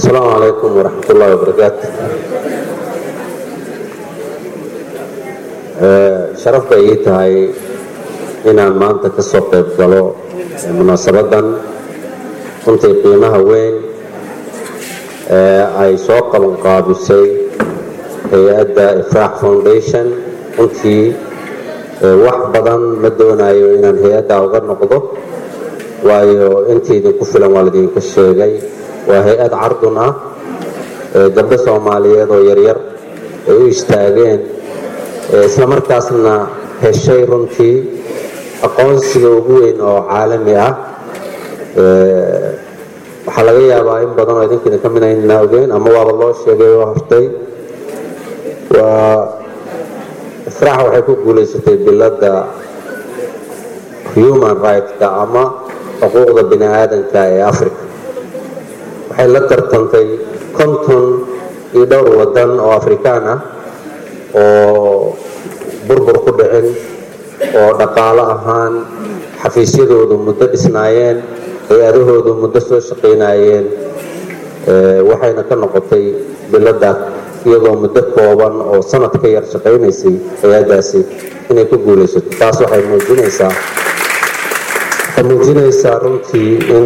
asalaamu calaykum waraxmat ullahi wabarakaatu sharaf bay ii tahay inaan maanta ka soo qayb galo munaasabadan runtii qiimaha weyn ee ay soo qabanqaabisay hay-adda ifraax foundation runtii wax badan ma doonayo inaan hay-adda uga noqdo waayo intii idinku filan waa laidinka sheegay waa hay-ad cardun ah gabdho soomaaliyeed oo yaryar ay u istaageen isla markaasna heshay runtii aqoonsiga ugu weyn oo caalami ah waxaa laga yaabaa in badan oo idinkiina ka midayna ogeyn ama waaba loo sheegay oo hortay waa ifraax waxay ku guulaysatay biladda human right-ka ama xuquuqda bini aadanka ee africa waxay la tartantay konton iyo dhowr wadan oo afrikaan ah oo burbur ku dhicin oo dhaqaalo ahaan xafiisyadoodu muddo dhisnaayeen hay-adahoodu muddo soo shaqaynaayeen waxayna ka noqotay biladda iyadoo muddo kooban oo sanad ka yar shaqaynaysay hay-addaasi inay ku guulaysato taas waxay muujinaysaa waxay muujinaysaa runtii in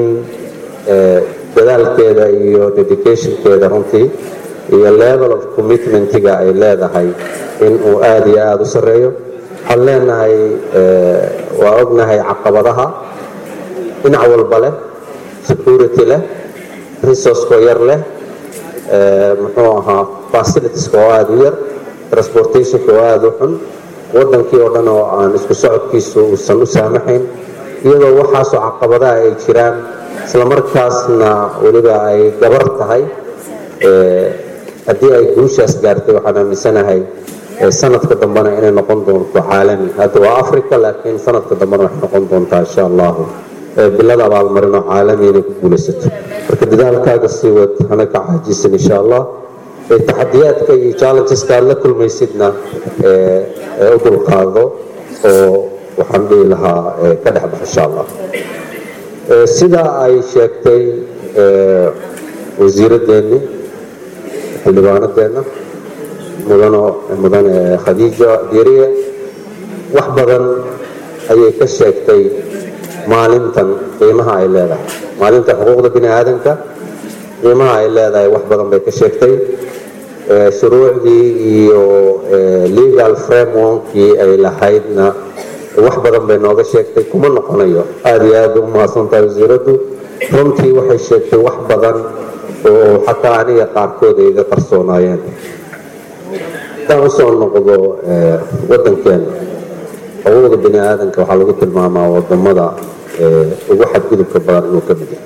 dadaalkeeda iyo dedicationkeeda runtii iyo level of commitmentiga ay leedahay in uu aada iyo aada u sarreeyo waxaan leenahay waa ognahay caqabadaha dhinac walba leh security leh resourceko yar leh muxuu ahaa facilitieska oo aada u yar transportationka oo aada u xun wadankii oo dhan oo aan isku socodkiisu uusan u saamaxayn iyadoo waxaasoo caqabadaha ay jiraan isla markaasna weliba ay gabar tahay haddii ay guushaas gaartay waxaan aaminsanahay sanadka dambena inay noqon doonto caalami hadda waa africa laakiin sanadka dambena waxay noqon doontaa insha allahu bilada abaalmarin oo caalami inay ku guulaysato marka dadaalkaaga sii wad hana ka caajisan insha allah taxadiyaadka iyo challengeska aad la kulmaysidna u dulqaado oo waxaan dhihi lahaa ka dhex bax insha allah sida ay sheegtay wasiiradeenni xildhibaanadeenna mudano mudane khadiija diiriye wax badan ayay ka sheegtay maalintan qiimaha ay leedahay maalinta xuquuqda bini aadanka qiimaha ay leedahay wax badan bay ka sheegtay shuruucdii iyo legal frameworkii ay lahaydna wax badan bay nooga sheegtay kuma noqonayo aada iyo aada u mahadsantahay wasiiraddu runtii waxay sheegtay wax badan oo xataa aniga qaarkood ay iga qarsoonaayeen haddaan usoo noqdo wadankeena xuquuqda bini aadanka waxaa lagu tilmaamaa wadamada ugu xadgudubka badan inuu ka mid yahay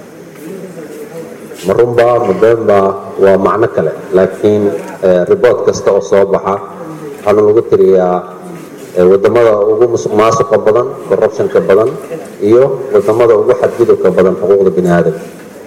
marunba mabeenba waa macno kale laakiin riboort kasta oo soo baxa waxaana lagu tiriyaa wadamada ugu musuq maasuqa badan corruptionka badan iyo wadamada ugu xadgudubka badan xuquuqda bini aadanka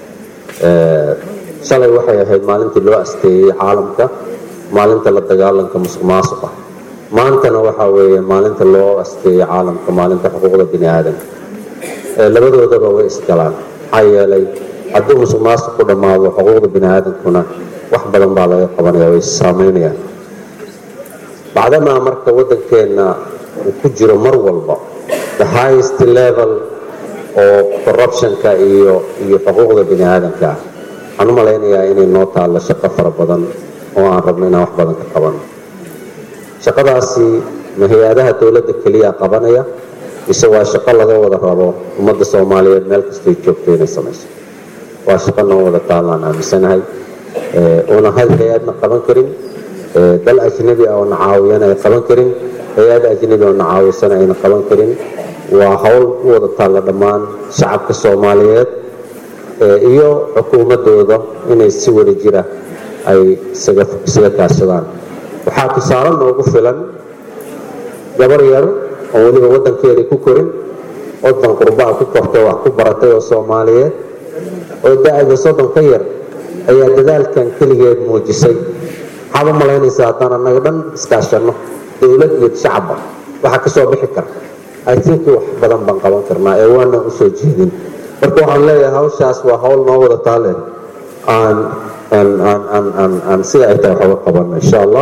shalay waxay ahayd maalintii loo asteeyey caalamka maalinta la dagaalanka musuq maasuqa maantana waxaa weeye maalinta loo asteeyey caalamka maalinta xuquuqda bini aadanka labadoodaba way isgalaan maxaa yeelay haddii musuq maasuq ku dhammaado xuquuqda bini aadankuna wax badan baa laga qabanaya way saameynayaan bacdamaa marka waddankeenna uu ku jiro mar walba the highest level oo corruptionka iyo iyo xuquuqda bini aadanka ah waxaan u malaynayaa inay noo taallo shaqo fara badan oo aan rabno inaan wax badan ka qabano shaqadaasi ma hay-adaha dowladda keliya qabanaya mise waa shaqo laga wada rabo ummadda soomaaliyeed meel kastay joogto inay samayso waa shaqo noo wada taallaan aaminsanahay una hal hay-adna qaban karin dal ajnabi ah oo na caawiyana ay qaban karin hay-ad ajnabi oo na caawisana ayna qaban karin waa howl u wada taalla dhammaan shacabka soomaaliyeed iyo xukuumadooda inay si wada jira ay isaga kaashadaan waxaa tusaale noogu filan gabar yar oo weliba waddankeedii ku korin waddan qurbaa ku kortay wax ku baratay oo soomaaliyeed oo da-da soddon ka yar ayaa dadaalkan keligeed muujisay maxaad u malaynaysaa haddaan annaga dhan iskaashanno dowlad iyo shacabba waxaa ka soo bixi kara i think wax badan baan qaban karnaa ee waana u soo jeedin marka waxaan leeyahay hawshaas waa hawl noo wada taaleen aan aan sida ay tahay waxooga qabano insha allah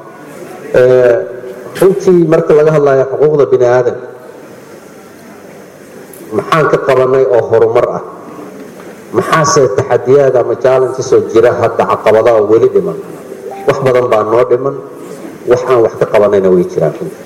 runtii marka laga hadlayo xuquuqda bini aadamka maxaan ka qabanay oo horumar ah maxaase taxadiyaad ama challengesoo jira hadda caqabadaha weli dhiman wax badan baa noo dhiman wax aan wax ka qabanayna way jiraan runtii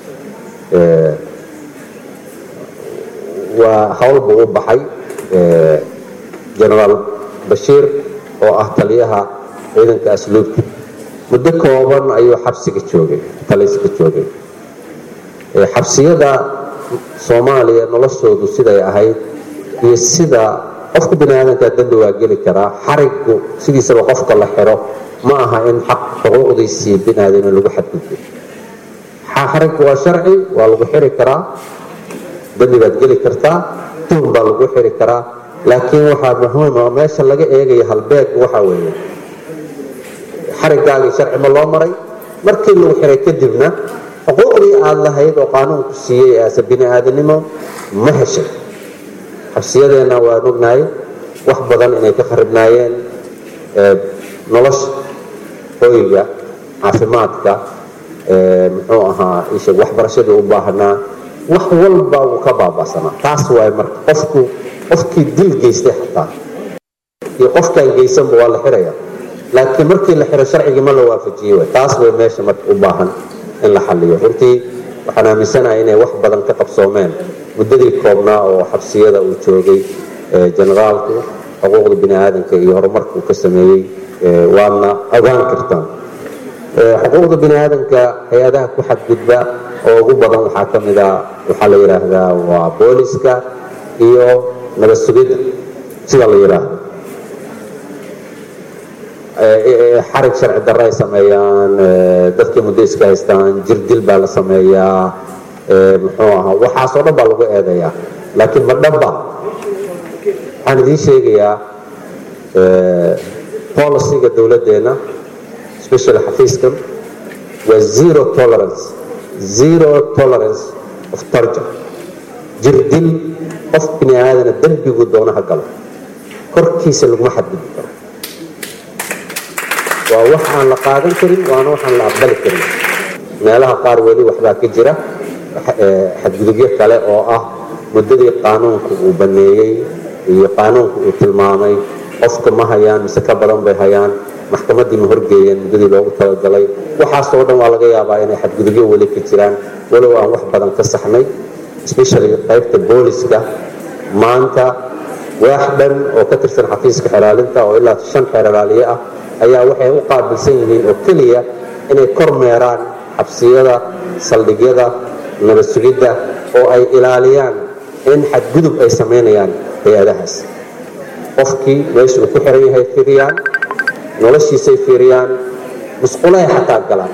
waa hawl buu u baxay genaraal bashiir oo ah taliyaha ciidanka asluubta muddo kooban ayuu xabsiga joogay taliska joogay xabsiyada soomaaliya noloshoodu siday ahayd iyo sida qofka bini aadamkaa dambi waa geli karaa xarigu sidiisaba qofka la xiro ma aha in xaq xuquuqdiisii bini aadam in lagu xadgudbo xarigu waa sharci waa lagu xiri karaa dambi baad geli kartaa tuhum baa lagu xiri karaa laakiin waxaa muhiima meesha laga eegaya halbeeg waxa weeye xarigaagii sharci ma loo maray markii lagu xiray kadibna xuquuqdii aad lahayd oo qaanuunku siiyey ase bini aadanimo ma heshay xabsiyadeenna waan ognahay wax badan inay ka kharibnaayeen nolosha hoyga caafimaadka muxuu ahaa isheg waxbarashadii u baahnaa wax walba uu ka baaba'sanaa taas waay marka qofku qofkii dil geystay xataa iyo qofkaan geysanba waa la xiraya laakiin markii la xiro sharcigii ma la waafajiyey way taas way meesha marka u baahan in la xaliyo runtii waxaan aaminsanahay inay wax badan ka qabsoomeen muddadii koobnaa oo xabsiyada uu joogay generaalku xuquuqda bini aadamka iyo horumarka uu ka sameeyey waadna ogaan kartaan xuquuqda bini aadamka hay-adaha ku xadgudba oo ugu badan waxaa ka mid a waxaa la yidhaahdaa waa booliska iyo nabad sugidda sida la yidhaahdo xarig sharci darro ay sameeyaan dadkii muddo iska haystaan jirdil baa la sameeyaa muxuu ahaa waxaasoo dhan baa lagu eedayaa laakiin ma dhanba waxaan idiin sheegayaa policyga dowladdeena especially xafiiskan waa zero tolerance zero tolerance of torture jirdil qof bini aadana dembigu doono ha galo korkiisa laguma xadgudbi karo waa wax aan la qaadan karin waana waxaan la aqbali karin meelaha qaar weli waxbaa ka jira xadgudubyo kale oo ah muddadii qaanuunku uu baneeyey iyo qaanuunku uu tilmaamay qofka ma hayaan mise ka badan bay hayaan maxkamaddii ma horgeeyeen muddadii loogu talagalay waxaasoo dhan waa laga yaabaa inay xadgudubyo weli ka jiraan walow aan wax badan ka saxnay especially qaybta booliska maanta waax dhan oo ka tirsan xafiiska xeraalinta oo ilaa shan xeraaliye ah ayaa waxay u qaabilsan yihiin oo keliya inay kor meeraan xabsiyada saldhigyada nabad sugidda oo ay ilaaliyaan in xadgudub ay samaynayaan hay-adahaas qofkii meesha uu ku xiran yahay fiiriyaan noloshiisay fiiriyaan musqulahay xataa galaan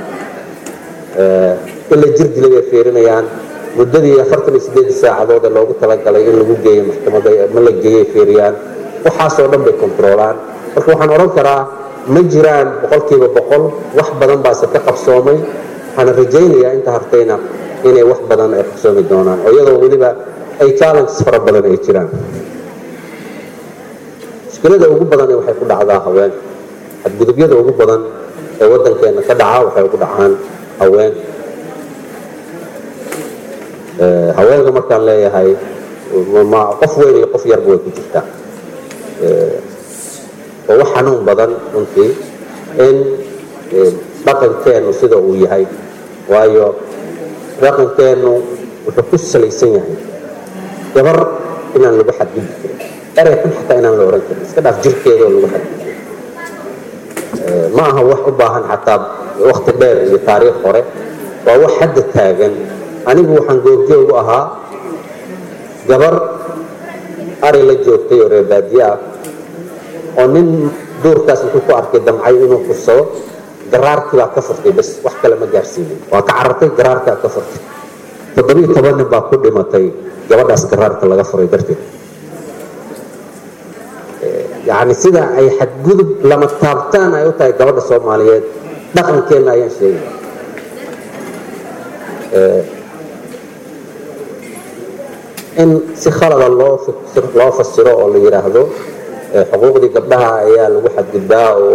ila jirdilay bay fiirinayaan muddadii afartan iyo sideed saacadood ee loogu talagalay in lagu geeyo maxkamadda ma la geeyay fiiriyaan waxaasoo dhan bay kontroolaan marka waxaan odhan karaa ma jiraan boqolkiiba boqol wax badan baase ka qabsoomay waxaana rajaynayaa inta hartayna inay wax badan ay qabsoomi doonaan oo iyadoo weliba ay challenges fara badan ay jiraan mushkilada ugu badan waxay ku dhacdaa haweenka xadgudubyada ugu badan ee waddankeena ka dhaca waxay ugu dhacaan haweenka haweenka markaan leeyahay qof weyn iyo qof yarba way ku jirtaa oo wax xanuun badan runtii in dhaqankeennu sida uu yahay waayo dhaqankeennu wuxuu ku salaysan yahay gabar inaan lagu xadgudbi karin erey xun xataa inaan la ohan karin iska dhaaf jirkeedoo lagu xadgudbi ma aha wax u baahan xataa wakti dheer iyo taariikh hore waa wax hadda taagan anigu waxaan goobjoogu ahaa gabar ari la joogtay oo reebaadiye ah oo nin duurkaas intuu ku arkay damcay inuu kursado garaarkii baa ka furtay bas wax kale ma gaarsiinin waa ka carartay garaarkaa ka furtay toddobiiyo toban nin baa ku dhimatay gabadhaas garaarka laga furay darteed yacni sida ay xadgudub lama taabtaan ay u tahay gabadha soomaaliyeed dhaqankeenna ayaan sheegay in si khalada loo loo fasiro oo la yidhaahdo xuquuqdii gabdhaha ayaa lagu xadgudbaa oo